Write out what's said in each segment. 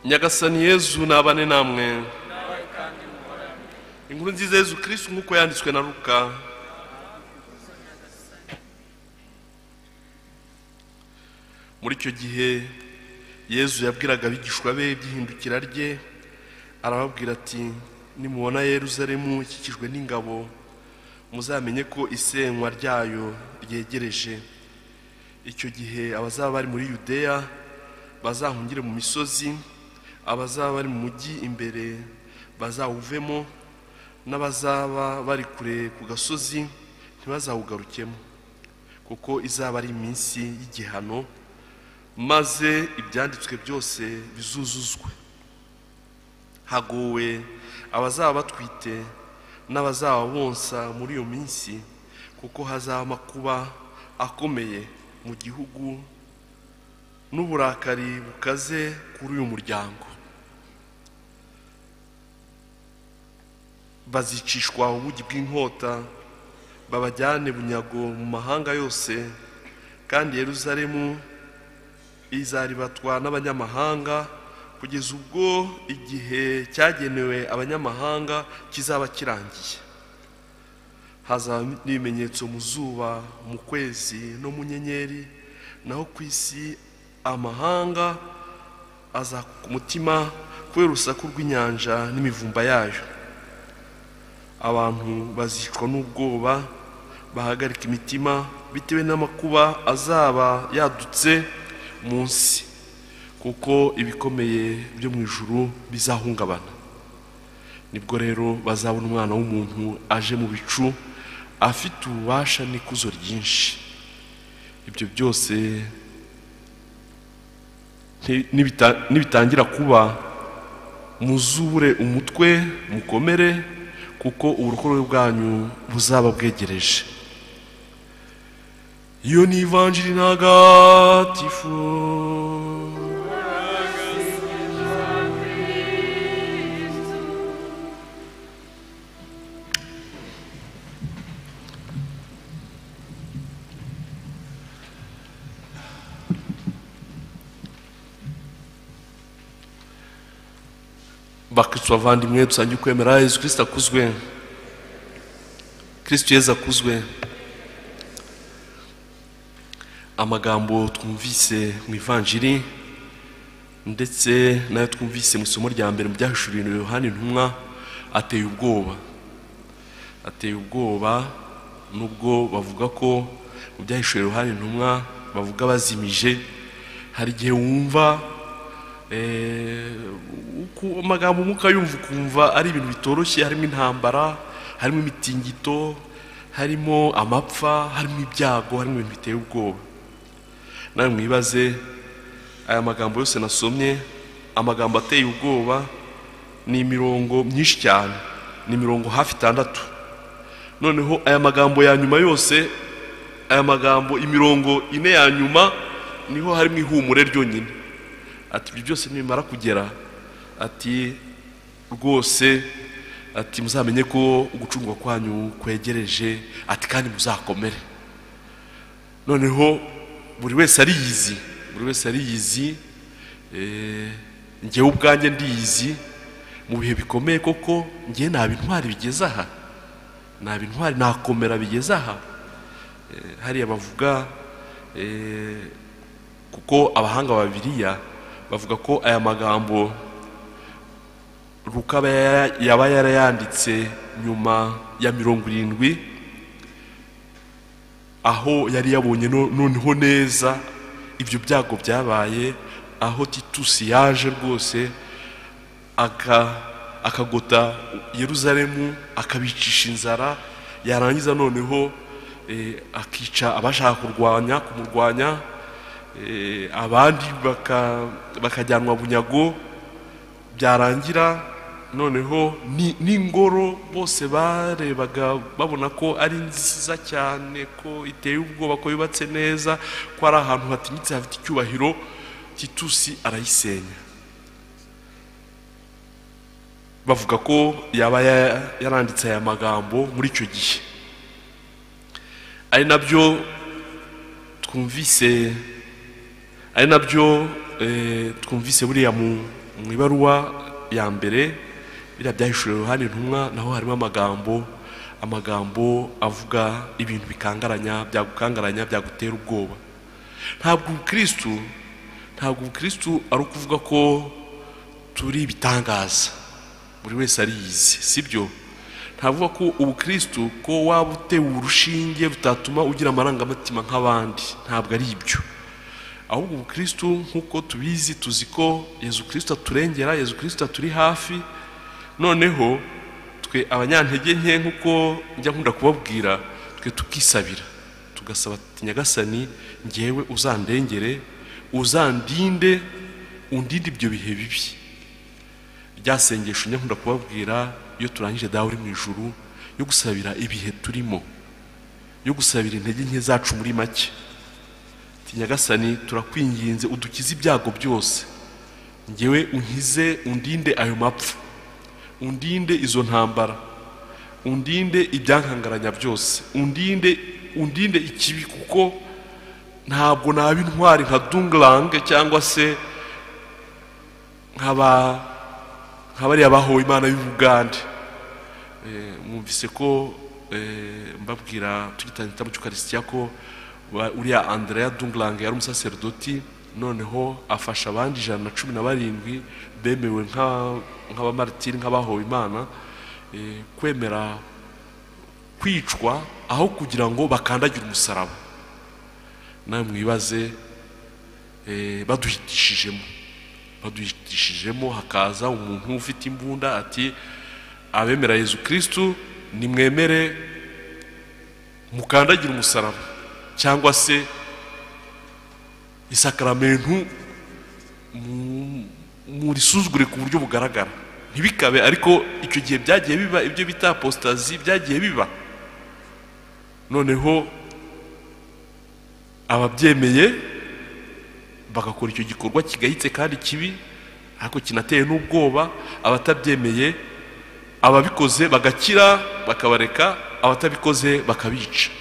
nyagasani yezu nabane namwe inkuru nziza yezu kirisitu nk'uko yanditswe na ruka muri icyo gihe yezu yabwiraga abigishwa be iby'ihindukira rye arababwira ati nimubona yeruzaremu ikikijwe n'ingabo muzamenye ko isenywa ryayo ryegereje icyo gihe abazaba bari muri yudeya bazahungire mu misozi abazaba bari mu mujyi imbere bazawuvemo n'abazaba bari kure ku gasozi ntibazawugarukemo kuko izaba ari iminsi y'igihano maze ibyanditswe byose bizuzuzwe hagowe abazaba batwite n'abazaba bonsa muri iyo minsi kuko hazaba amakuba akomeye mu gihugu n'uburakari bukaze kuri uyu muryango bazicishwa ubugi bw'inkota babajyane bunyago mu mahanga yose kandi yeruzaremu izaribatwa n'abanyamahanga kugeza ubwo igihe cyagenewe abanyamahanga kizaba kirangiye hazaba n'ibimenyetso mu zuba mu kwezi no mu nyenyeri naho ku isi amahanga azaka umutima kubera urusaku rw'inyanja n'imivumba yayo abantu bazicwa n'ubwoba bahagarika imitima bitewe n'amakuba azaba yadutse munsi kuko ibikomeye byo mu ijuru bizahungabana nibwo rero bazabona umwana w'umuntu aje mu bicu afite ububasha n'ikuzo ryinshi ibyo byose nibitangira kuba muzure umutwe mukomere kuko uburokore bwanyu buzaba bwegereje iyo ni ivanjiri ntagatifu bakristo bavandimwe dusange ukwemera yezu kirisita akuzwe kirisito yezu akuzwe amagambo twumvise mu ivanjiri ndetse nayo twumvise mu isomo rya mbere mu byahishuriwe yohani ntumwa ateye ubwoba ateye ubwoba nubwo bavuga ko mu byahishuriwe yohani ntumwa bavuga bazimije hari igihe wumva amagambo umwuka yumva ukumva ari ibintu bitoroshye harimo intambara harimo imitingito harimo amapfa harimo ibyago harimo ibintu biteye ubwoba nawe mwibaze aya magambo yose nasomye amagambo ateye ubwoba ni imirongo myinshi cyane ni imirongo hafi itandatu noneho aya magambo ya nyuma yose aya magambo imirongo ine ya nyuma niho harimo ihumure ryonyine ati ibyo byose nibimara kugera ati rwose ati muzamenye ko ugucungwa kwanyu kwegereje ati kandi muzakomere noneho buri wese ariyizi buri wese ariyizi ngewe ubwanjye ndiyizi mu bihe bikomeye koko ngewe nta intwari bigeze aha nta intwari nakomera bigeze aha hariya bavuga kuko abahanga babiriya bavuga ko aya magambo rukaba yaba yarayanditse nyuma ya mirongo irindwi aho yari yabonye noneho neza ibyo byago byabaye aho titusi yaje rwose akagota yeruzaremu akabicisha inzara yarangiza noneho akica abashaka kurwanya kumurwanya abandi bakajyanwa bunyago byarangira noneho n'ingoro bose barebaga babona ko ari nziza cyane ko iteye ubwoba ko yubatse neza ko ari ahantu hatinyitse hafite icyubahiro titusi arayisenya bavuga ko yaba yaranditse aya magambo muri icyo gihe ari nabyo twumvise ari nabyo twumvise buriya mu mu ibaruwa ya mbere biriya byahishuriwe uruhande ntumwa naho harimo amagambo amagambo avuga ibintu bikangaranya byagukangaranya byagutera ubwoba ntabwo ubukirisitu ntabwo ubukirisitu ari ukuvuga ko turi ibitangaza buri wese ariyizi sibyo ntavuga ko ubukirisitu ko waba utewe urushinge rutatuma ugira amarangamutima nk'abandi ntabwo ari ibyo ahubwo ubukirisitu nk'uko tubizi tuzi ko yezu kirisita aturengera yezu kirisita aturi hafi noneho twe abanyantege nke nk'uko njya nkunda kubabwira twe tukisabira tugasaba ati nyagasani ngewe uzandengere uzandinde undinde ibyo bihe bibi rya sengesho njya nkunda kubabwira iyo turangije dawe uri mu ijuru yo gusabira ibihe turimo yo gusabira intege nke zacu muri make Ati, nyagasani turakwinginze udukize ibyago byose ngewe unkize undinde ayo mapfa undinde izo ntambara undinde ibyankangaranya byose undinde undinde ikibi kuko ntabwo naba intwari nka dungarange cyangwa se nk'aba nk'abariya bahowe imana y'ubugande Eh, mwumvise ko eh, mbabwira tugitangira igitabo cy'ukarisitiya ko wa- uriya andrea dungarange yari umusaserdoti noneho afasha abandi ijana na cumi na barindwi bemewe nka- nk'abamaritiri nk'abahowe imana eh, kwemera kwicwa aho kugira ngo bakandagire umusaraba nawe mwibaze eh, baduhitishijemo baduhitishijemo hakaza umuntu ufite imbunda ati abemera yezu kirisitu nimwemere mukandagire umusaraba cyangwa se isakaramentu mu- murisuzugure ku buryo bugaragara ntibikabe ariko icyo gihe byagiye biba ibyo bita apostazi byagiye biba noneho ababyemeye bagakora icyo gikorwa kigayitse kandi kibi ariko kinateye n'ubwoba abatabyemeye ababikoze bagakira bakabareka abatabikoze bakabica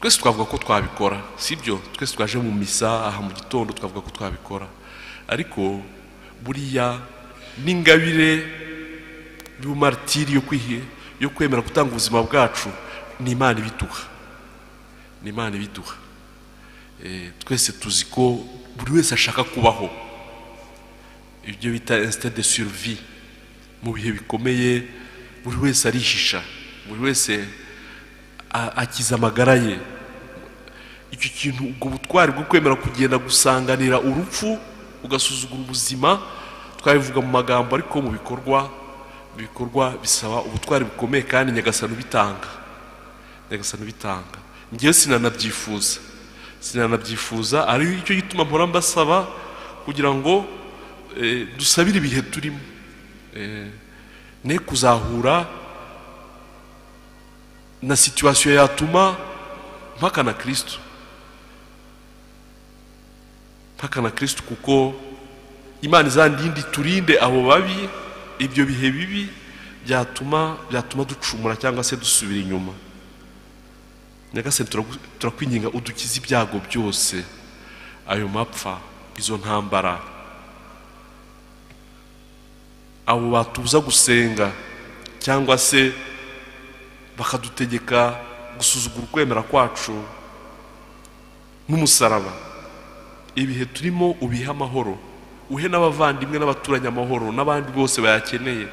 twese twavuga ko twabikora sibyo twese twaje mu misa aha mu gitondo twavuga ko twabikora ariko buriya n'ingabire y'umaritiri yo kwihi yo kwemera gutanga ubuzima bwacu ni imana ibiduha ni imana ibiduha Eh, twese tuzi ko buri wese ashaka kubaho ibyo bita instinct de survie mu bihe bikomeye buri wese arihisha buri wese a- akiza amagara ye icyo kintu ubwo butwari bwo kwemera kugenda gusanganira urupfu ugasuzugura ubuzima twabivuga mu magambo ariko mu bikorwa mu bikorwa bisaba ubutwari bukomeye kandi nyagasani ubitanga nyagasani ubitanga ngewe sinanabyifuza sinanabyifuza ari cyo gituma mpora mbasaba kugira ngo eh, dusabire ibihe turimo Eh, ne kuzahura na situwasiyo yatuma mpakana kirisitu mpakana kirisitu kuko imana izandindi turinde abo babi ibyo bihe bibi byatuma byatuma ducumura cyangwa se dusubira inyuma nyagasani turagu- turakwinginga udukize ibyago byose ayo mapfa izo ntambara abo batubuza gusenga cyangwa se bakadutegeka gusuzugura ukwemera kwacu n'umusaraba ibihe turimo ubihe amahoro uhe n'abavandimwe n'abaturanyi amahoro n'abandi bose bayakeneye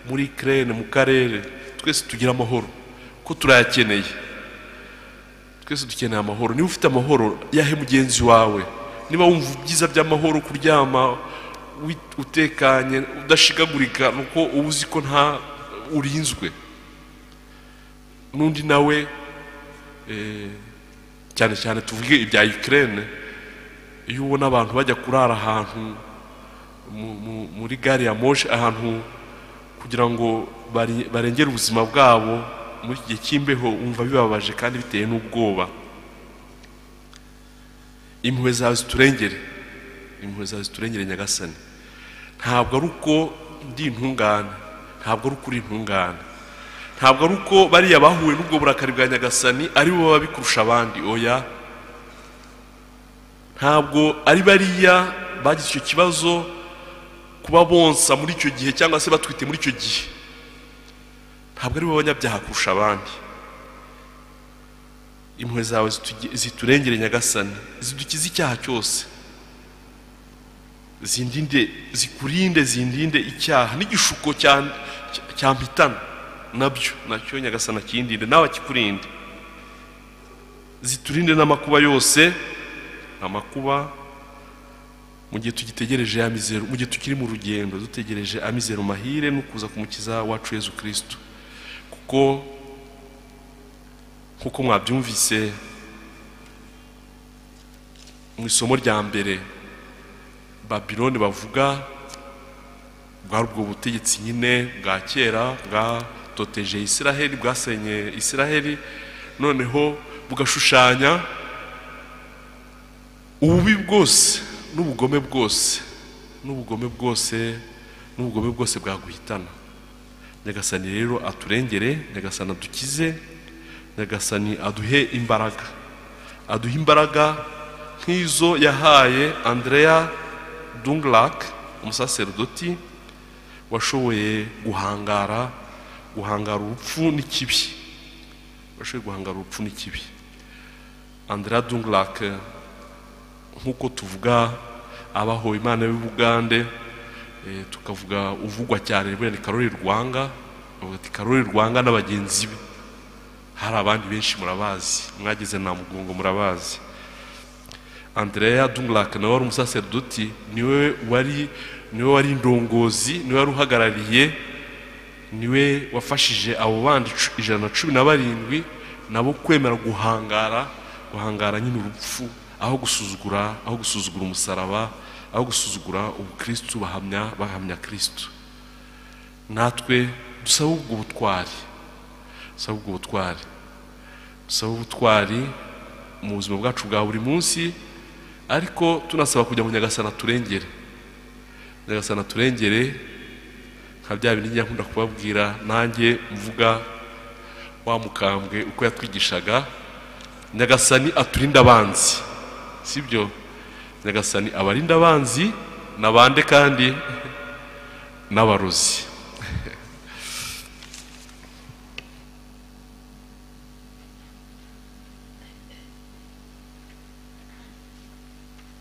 muri kerene mu karere twese tugire amahoro ko turayakeneye twese dukeneye amahoro niba ufite amahoro yahe mugenzi wawe niba wumva ibyiza by'amahoro kuryama wi- utekanye udashigagurika nuko uba uzi ko nta urinzwe n'undi nawe eh, cyane cyane tuvuge ibya Ukraine iyo ubona abantu bajya kurara ahantu mu- mu- muri gari ya moshi ahantu kugira ngo bari- barengere ubuzima bwabo muri iki gihe cy'imbeho wumva bibabaje kandi bitewe n'ubwoba impuhwe zawe ziturengere impuhwe zawe ziturengere nyagasani ntabwo ari uko ndi intungane ntabwo ari uko uri intungane ntabwo ari uko bariya bahuwe n'ubwo burakari bwa nyagasani ari bo baba bikurusha abandi oya ntabwo ari bariya bagize icyo kibazo kuba bonsa muri icyo gihe cyangwa se batwite muri icyo gihe ntabwo ari bo banyabyaha kurusha abandi impuhwe zawe zitugi- ziturengere nyagasani zidukize icyaha cyose zindinde zikurinde zindinde icyaha n'igishuko cya- cya- cyampitana nabyo nacyo nyagasani akindinde nawe akikurinde ziturinde n'amakuba yose amakuba mu gihe tugitegereje amizero mu gihe tukiri mu rugendo dutegereje amizero mahire no kuza kumukiza wacu yezu kirisito kuko nk'uko mwabyumvise mu isomo rya mbere babiloni bavuga bwari ubwo butegetsi nyine bwa kera bwatoteje isiraheli bwasenye isiraheli noneho bugashushanya ububi bwose n'ubugome bwose n'ubugome bwose n'ubugome bwose bwaguhitana nyagasani rero aturengere nyagasani adukize nyagasani aduhe imbaraga aduhe imbaraga nk'izo yahaye andrea dunglak umusaserdoti washoboye guhangara guhangara urupfu n'ikibi washoboye guhangara urupfu n'ikibi andrea dunglak nk'uko tuvuga abahowe imana y'ubugande eh, tukavuga uvugwa cyane wenda ni karori rwanga bavuga ati karori rwanga n'abagenzi be hari abandi benshi murabazi mwageze na mugongo murabazi andrea dunglak nawe wari umusaserdoti niwe wari niwe wari indongozi niwe wari uhagarariye niwe wafashije abo bandi cu- ijana na cumi na barindwi nabo kwemera guhangara guhangara nyine urupfu aho gusuzugura aho gusuzugura umusaraba aho gusuzugura ubukristu bahamya bahamya kristu natwe dusabe ubwo butwari dusabe ubwo butwari dusabe ubutwari mu buzima bwacu bwa buri munsi ariko tunasaba kujya mu nyagasana turengere nyagasana turengere nka bya bindi njya nkunda kubabwira nanjye mvuga wa mukambwe uko yatwigishaga nyagasani aturinde abanzi sibyo nyagasani abarinde abanzi nabande kandi n'abarozi